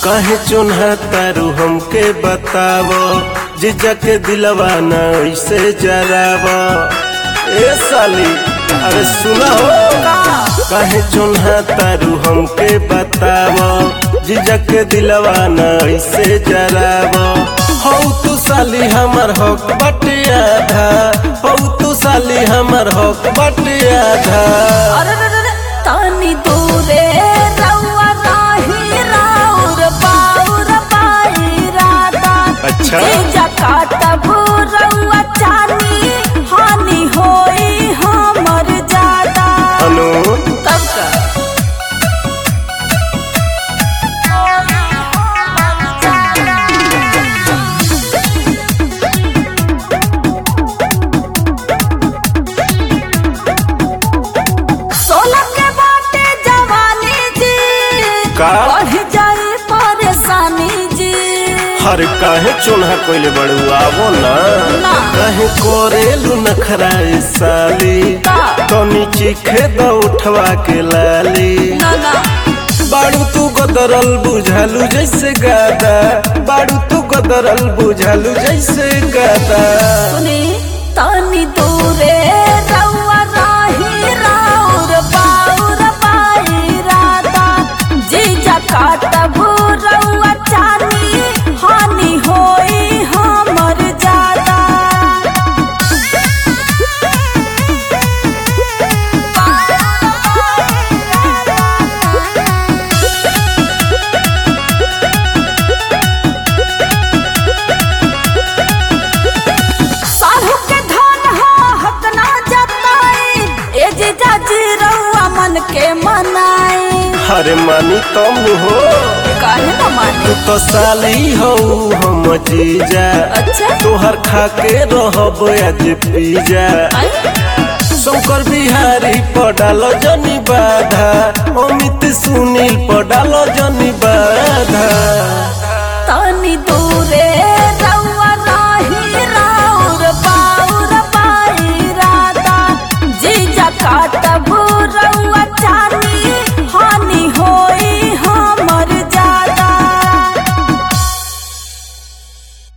काहे चुन्हा तारू हमके बतावो जीजा के दिलवा न ऐसे जरावो ए साली अरे सुना हो काहे चुन्हा तारू हमके बतावो जीजा के दिलवा न ऐसे जरावो हौ तू साली हमर हक बटे आधा हौ तू साली हमर हक बटे आधा अरे रे रे रे, तानी दूरे रउआ राही राउर बाउर बाई राता अच्छा। जीजा काटब रउआ चानी हानि होई हमर ज्यादा अनु तब का सोलह के बाटे जवानी जी का? बढ़ जाए परेशानी जी हर काहे चुन्हा कोइले बड़ू आवो ना ना। काहे कोरेलू नखरा ए साली का? तो नीचे खेद उठवा के लाली ना ना बाड़ू तू गदरल बुझालू जैसे गादा बाड़ू तू गदरल बुझालू जैसे गादा सुनी तानी दूरे रउआ राही राउर बाउर बाई राता जीजा काटब रउआ चानी हानि होई हमर ज्यादा साहू के धन हो हक ना जताई ए जीजा जी रउआ मन के मनाई हरे मानी तुम हो काहे न मानी तू तो साली हो हम जीजा अच्छा तोहर खा के रहब आज पीजा आई शंकर बिहारी पडाल जनी बाधा अमित सुनील पडाल जनी बाधा तानी दूरे